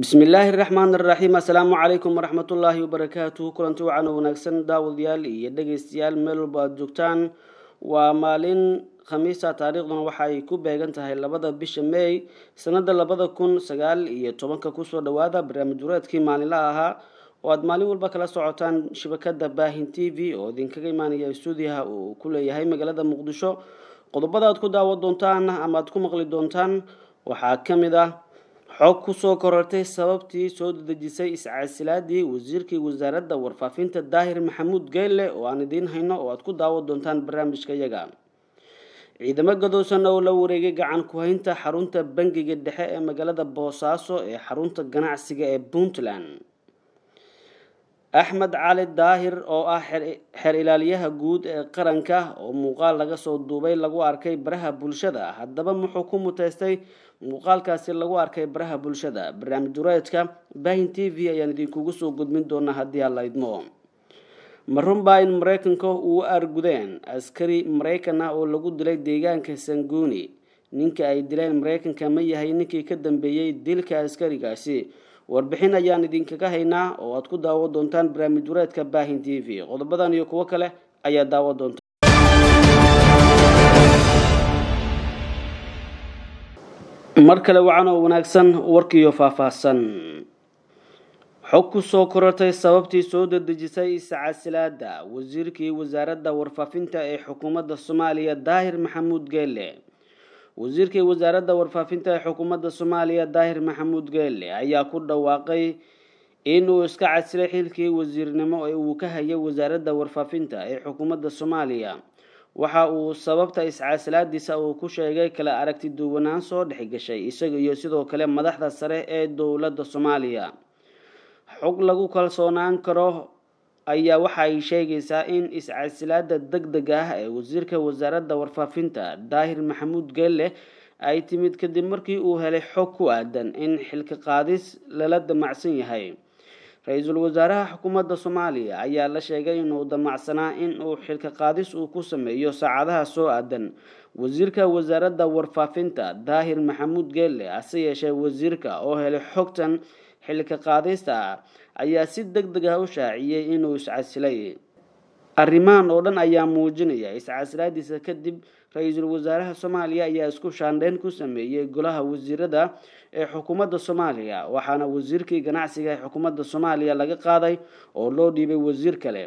bismillaahi raxmaan iraxiim assalaamu calaykum waraxmatullaahi wabarakaatuhu kulanti wacan wanaagsan daawadayaal iyo dhegeystayaal meel walba aada joogtaan waa maalin khamiisa taariikhduna waxa ay ku beegan tahay labada bisha may sanada labada kun sagaal iyo tobanka kusoo dhawaada barnaamij wareedkii maalinlaha ahaa oo aada maalin walba kala socotaan shabakada baahin t v oo idinkaga imaanaya stuudiyaha uu ku leeyahay magaalada muqdisho qodobada aad ku daawo doontaan ama aad ku maqli doontaan waxaa ka mid ah xog kusoo korortay sababtii soo dedejisay iscasilaadii wasiirkii wasaaradda warfaafinta daahir maxamuud geyle oo aan idiin hayno oo aad ku daawo doontaan barnaamijka yaga ciidamo gadoosan oo la wareegay gacan ku-haynta xarunta bangiga dhexe ee magaalada boosaaso ee xarunta ganacsiga ee puntland axmed cali daahir oo ah xeer ilaaliyaha guud ee qaranka oo muuqaal laga soo duubay lagu arkay baraha bulshada haddaba muxuu ku muteystay muuqaalkaasi lagu arkay baraha bulshada barnaamij dureedka baahin t v ayaan idinkugu soo gudmin doonaa haddii aan la idmo ma runbaa in maraykanka uu argudeen askari maraykan ah oo lagu dilay deegaanka sanguuni ninka ay dileen maraykanka ma yahay ninkii ka dambeeyey dilka askarigaasi warbixin ayaan idinkaga haynaa oo aad ku daawo doontaan barnaamij wareedka baahin t v qodobadan iyo kuwo kale ayaa daawo doonta mar kale wacan oo wanaagsan warkiiyo faahfaahsan xog kusoo korortay sababtii soo dedejisay iscasilaada wasiirkii wasaaradda warfaafinta ee xukuumadda soomaaliya daahir maxamuud geelle wasiirkii wasaaradda warfaafinta ee xukuumadda soomaaliya daahir maxamuud geelle ayaa ku dhawaaqay inuu iska casilay xilkii wasiirnimo ee uu ka hayay wasaaradda warfaafinta ee xukuumadda soomaaliya waxa uu sababta iscasilaadiisa uu ku sheegay kala aragti duwanaan soo dhexgashay isaga iyo sidoo kale madaxda sare ee dowladda soomaaliya xog lagu kalsoonaan karo ayaa waxa ay sheegaysaa in iscasilaada deg deg ah ee wasiirka wasaaradda warfaafinta daahir maxamuud geelle ay timid kadib markii uu helay xog ku aadan in xilka qaadis lala damacsan yahay ra-iisul wasaaraha xukuumadda soomaaliya ayaa la sheegay inuu damacsanaa in uu xilka qaadis uu ku sameeyo saacadaha soo aadan wasiirka wasaaradda warfaafinta daahir maxamuud geelle hase yeeshee wasiirka oo helay xogtan xilka qaadista ayaa si deg deg ah u shaaciyey inuu iscasilay arrimahan oo dhan ayaa muujinaya iscasilaadiisa kadib ra-iisul wasaaraha soomaaliya ayaa isku shaandheyn ku sameeyey golaha wasiirada ee xukuumadda soomaaliya waxaana wasiirkii ganacsiga ee xukuumadda soomaaliya laga qaaday oo loo dhiibay wasiir kale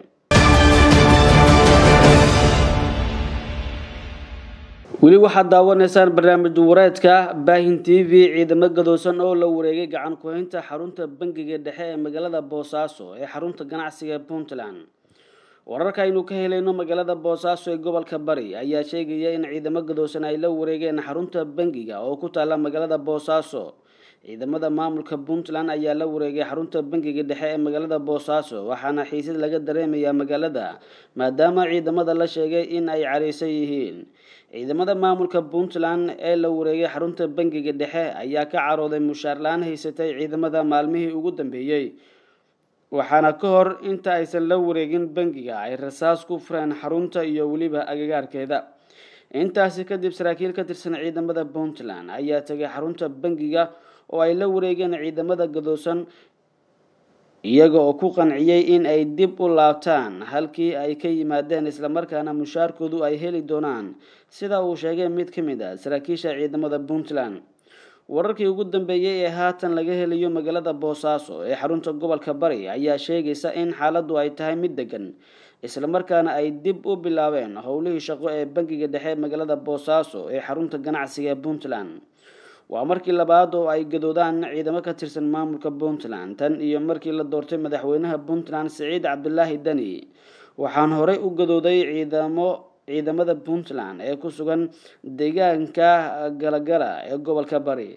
weli waxaad daawanaysaan barnaamij wareedka baahin t v ciidamo gadoosan oo la wareegay gacan ku-haynta xarunta bangiga dhexe ee magaalada boosaaso ee xarunta ganacsiga ee puntland wararka aynu ka helayno magaalada boosaaso ee gobolka bari ayaa sheegaya in ciidamo gadoosan ay la wareegeen xarunta bangiga oo ku taala magaalada boosaaso ciidamada maamulka puntland ayaa la wareegay xarunta bangiga dhexe ee magaalada boosaaso waxaana xiisad laga dareemayaa magaalada maadaama ciidamada la sheegay in ay careysan yihiin ciidamada maamulka puntland ee la wareegay xarunta bangiga dhexe ayaa ka carooday mushaarla-aan haysatay ciidamada maalmihii ugu dambeeyey waxaana ka hor inta aysan la wareegin bangiga ay rasaas ku fureen xarunta iyo weliba agagaarkeeda intaasi kadib saraakiil ka tirsan ciidamada puntland ayaa tegay xarunta bangiga oo ay la wareegeen ciidamada gadoosan iyaga oo ku qanciyey in ay dib u laabtaan halkii ay ka yimaadeen islamarkaana mushaarkoodu ay heli doonaan sida uu sheegay mid ka mid a saraakiisha ciidamada puntland wararkii ugu dambeeyey ee haatan laga helayo magaalada boosaaso ee xarunta gobolka bari ayaa sheegaysa in xaaladdu ay tahay mid degan islamarkaana ay dib u bilaabeen howlihii shaqo ee bangiga dhexe magaalada boosaaso ee xarunta ganacsiga ee puntland waa markii labaad oo ay gadoodaan ciidamo ka tirsan maamulka puntland tan iyo markii la doortay madaxweynaha puntland siciid cabdilaahi deni waxaan horey u gadooday ciidamo ciidamada puntland ee ku sugan deegaanka galagala ee gobolka bari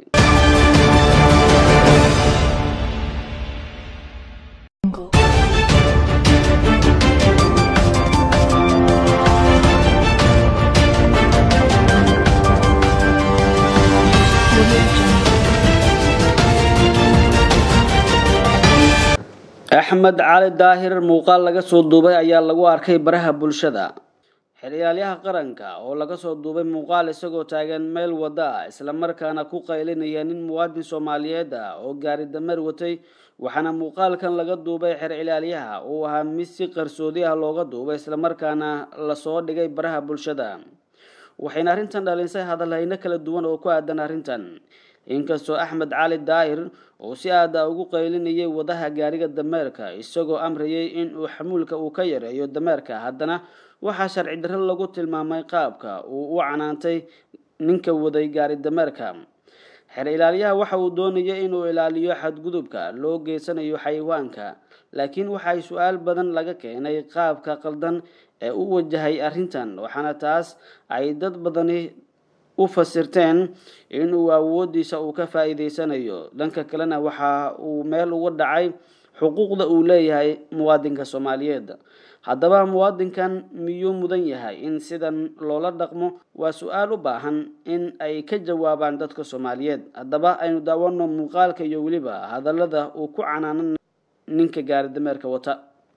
axmed cali daahir muuqaal laga soo duubay ayaa lagu arkay baraha bulshada xeriyaalyaha qaranka oo laga soo duubay muuqaal isagoo taagan meel wada ah islamarkaana ku qaylinaya nin muwaadin soomaaliyeed ah oo gaari dameer watay waxaana muuqaalkan laga duubay xer cilaalyaha uu ahaa mid si qarsoodi ah looga duubay islamarkaana lasoo dhigay baraha bulshada waxayna arrintan dhalinsay hadalhayno kala duwan oo ku aadan arrintan inkastoo axmed cali daahir uu si aada ugu qaylinayay wadaha gaariga dameerka isagoo amrayay in uu xamuulka uu ka yareeyo dameerka haddana waxaa sharci darro lagu tilmaamay qaabka uu u canaantay ninka waday gaari dameerka xer ilaalyaha waxa uu doonaya inuu ilaaliyo xadgudubka loo geysanayo xayawaanka laakiin waxay su-aal badan laga keenay qaabka qaldan ee u wajahay arrintan waxaana taas ay dad badani u fasirteen inuu awoodiisa uu ka faa-iideysanayo dhanka kalena waxa uu meel uga dhacay xuquuqda uu leeyahay muwaadinka soomaaliyeed haddaba muwaadinkan miyuu mudan yahay in sidan loola dhaqmo waa su-aal u baahan in ay ka jawaabaan dadka soomaaliyeed haddaba aynu daawano muuqaalka iyo weliba hadallada uu ku canaanan ninka gaari dameerka wata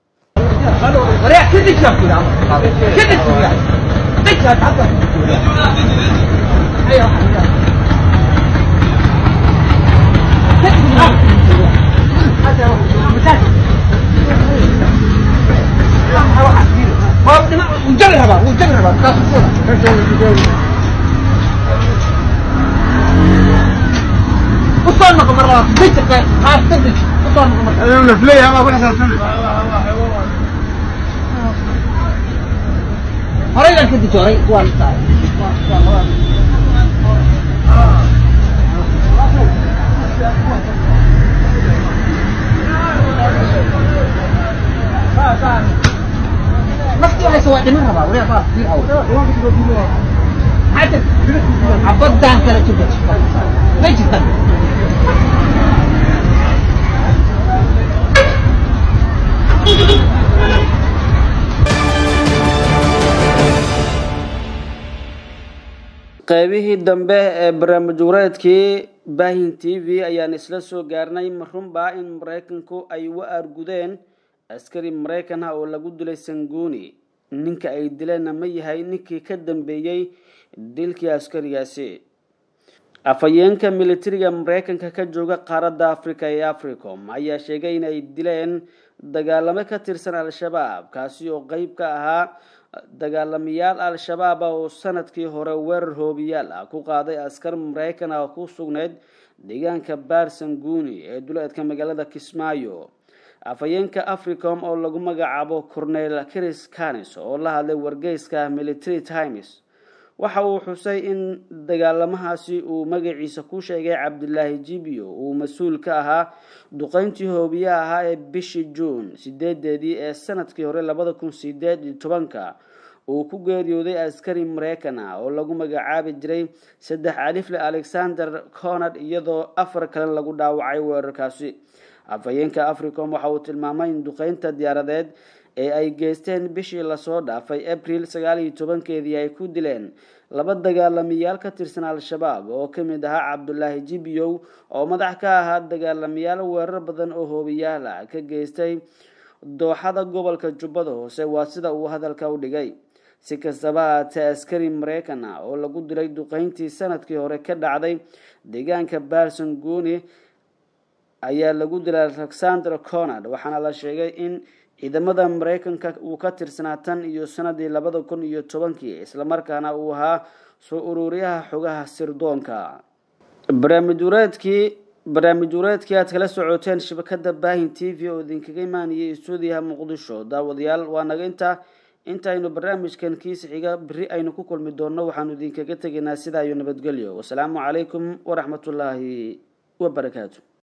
horaydan ka dijooray waan naftii haysa waa dhiman rabaa wariya baa sii haw xajar cabadan kala jirta ma jirta qaybihii dambe ee barnaamij wareedkii baahin t v ayaan isla soo gaarnay marunbaa in maraykanku ay u aargudeen askari maraykan ah oo lagu dilay sanguuni ninka ay dileenna ma yahay ninkii ka dambeeyey dilkii askarigaasi afhayeenka militariga maraykanka ka jooga qaaradda africa ee africom ayaa sheegay inay dileen dagaalamo ka tirsan al-shabaab kaasi oo qeyb ka ahaa dagaalamayaal al-shabaab ah oo sanadkii hore weerar hoobiyaal ah ku qaaday askar maraykan ah ku sugnayd deegaanka baarsanguuni ee duleedka magaalada kismaayo afhayeenka africom oo lagu magacaabo cornel chris canis oo la hadlay wargeyska military times waxa uu xusay in dagaalamahaasi uu magaciisa ku sheegay cabdilaahi jibio uu mas-uul ka ahaa duqeyntii hoobiyaha ahaa ee bishii juun sideedeedii ee sanadkii hore labada kun sideed iyo tobanka uu ku geeriyooday askari maraykan ah oo lagu magacaabi jiray saddex alifle alexander conard iyadoo afar kale lagu dhaawacay weerarkaasi afhayeenka africom waxa uu tilmaamay in duqeynta diyaaradeed ee ay geysteen bishii lasoo dhaafay abril sagaal iyo tobankeedii ay ku dileen laba dagaalamayaal ka tirsan al-shabaab oo ka mid ahaa cabdulaahi jibiyow oo madax ka ahaa dagaalamayaal weerar badan oo hoobiyaal ah ka geystay dooxada gobolka jubbada hoose waa sida uu hadalka u dhigay si kastaba haatee askari maraykan ah oo lagu dilay duqeyntii sanadkii hore ka dhacday deegaanka barson guuni ayaa lagu dilay alexander conard waxaana la sheegay in ciidamada maraykanka uu ka tirsanaa tan iyo sanadii labada kun iyo tobankii islamarkaana uu ahaa soo ururiyaha xogaha sirdoonka barnaamij wareedkii barnaamij wareedkii aad kala socoteen shabakada baahin t v oo idinkaga imaanayay stuudiyaha muqdisho daawadayaal waa naga intaa intaynu barnaamijkan kiisa xiga beri aynu ku kulmi doonno waxaanu idinkaga tegaynaa sidaa iyo nabadgelyo wasalaamu calaykum waraxmatullaahi wabarakaatu